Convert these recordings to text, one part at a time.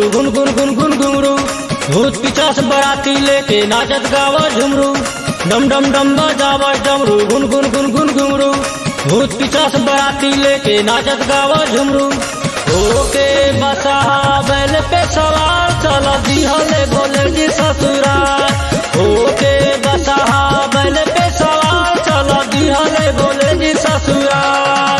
गुन गुन गुन गुन घुमरू भूत पिचास बराती लेके नाचत गावा झुमरू डम डम डम बजावा डमरू गुन गुन गुन गुन घुमरू भूत पिचास बराती लेके नाचत गावा झुमरू ओके बसा बैल पे सवार चला दिहले बोले जी ससुराल ओके बसा बैल पे सवार चला दिहले बोले जी ससुराल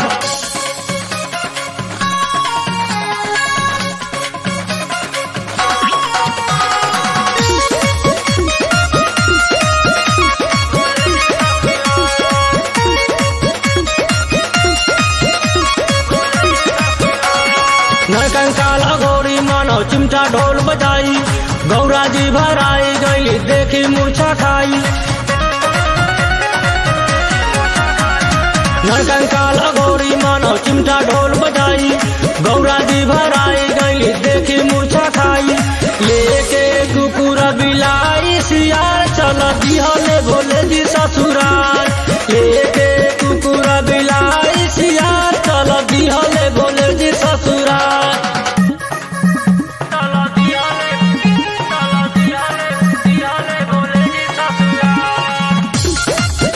नरकंकाल अघोरी मानव चिमटा ढोल बजाई गौरा जी भराई गई देखी मूर्छा खाई नरकंकाल अघोरी मानव चिमटा ढोल बजाई गौरा जी भराई गई देखी मूर्छा खाई लेके कुकुर बिलाई सियार चल दिहले भोले जी ससुराल लेके कुकुर बिलाई सियार चल दिहले भोले जी ससुराल चल दिहले चल दिहले दिहले भोले जी ससुराल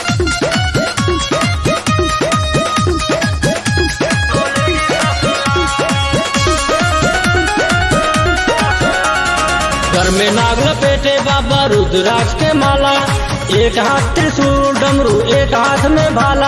घर में नाग लपेटे बाबा रुद्राक्ष के माला एक हाथ त्रिशूल डमरू एक हाथ में भाला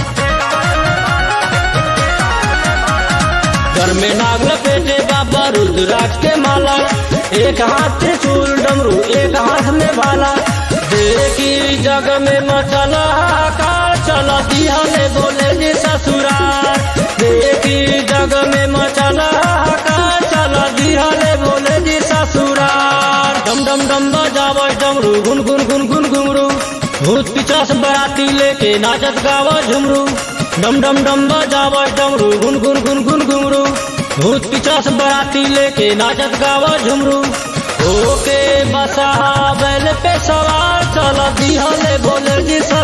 घर में नाग लपेटे बाबा रुद्राक्ष के माला एक हाथ त्रिशूल डमरू एक हाथ में भाला देखी जग में मचला हाहाकार चला दिहले बोले जी ससुराल देखी जग में मचला हाहाकार चला दिहले बोले जी ससुराल डम डम डम बजावा डमरू गुन गुन गुन गुन घुमरू भूत पिचास बराती लेके नाचत गावा झुमरू डम डम डम बजावा डमरू गुन गुन गुन गुन घुमरू भूत पिचास बराती लेके नाचत गावा झुमरू ओके बसा बैल पे सवार चला दिहले बोले जी